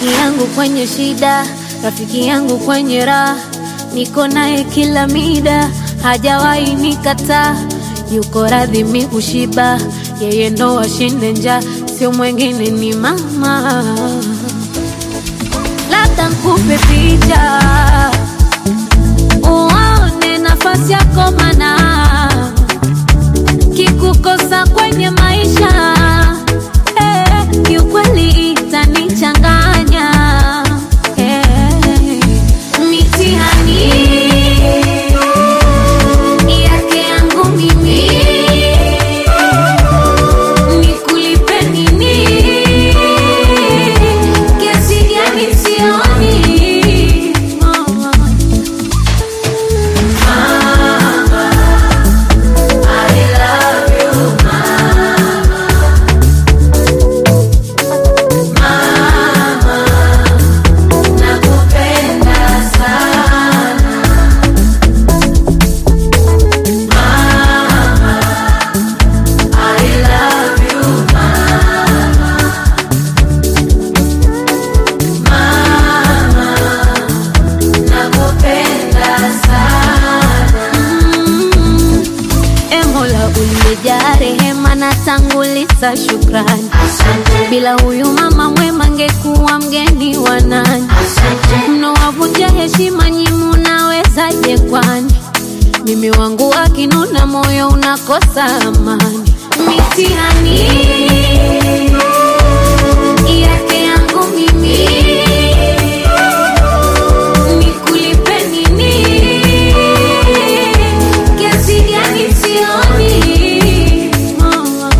rafiki yangu kwenye shida, rafiki yangu kwenye raha, niko naye kila mida, hajawahi nikataa, yuko radhi mi kushiba, yeye ndo ashinde njaa, sio mwengine ni mama. Labda nkupe picha uone nafasi yako, mana kikukosa kwenye maisha eh, kiukweli itanichanganya eh, mitihani yake yangu mimi nikulipe nini? Kiasi gani sioni Mm. E Mola uliyejaa rehema na tanguliza shukrani, bila huyu mama mwema ngekuwa mgeni wa nani? Mnowavunja heshima nyi, munawezaje kwani? Mimi wangu akinuna, moyo unakosa amani. Mitihani yake yangu mimi nikulipe nini? Kiasi gani sioni mama.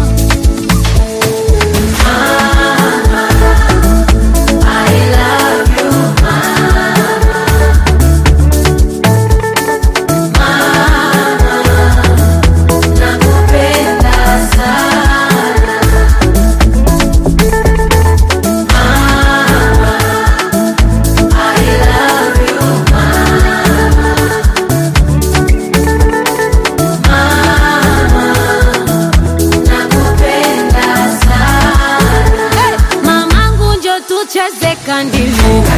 Mamangu njo tucheze kandimu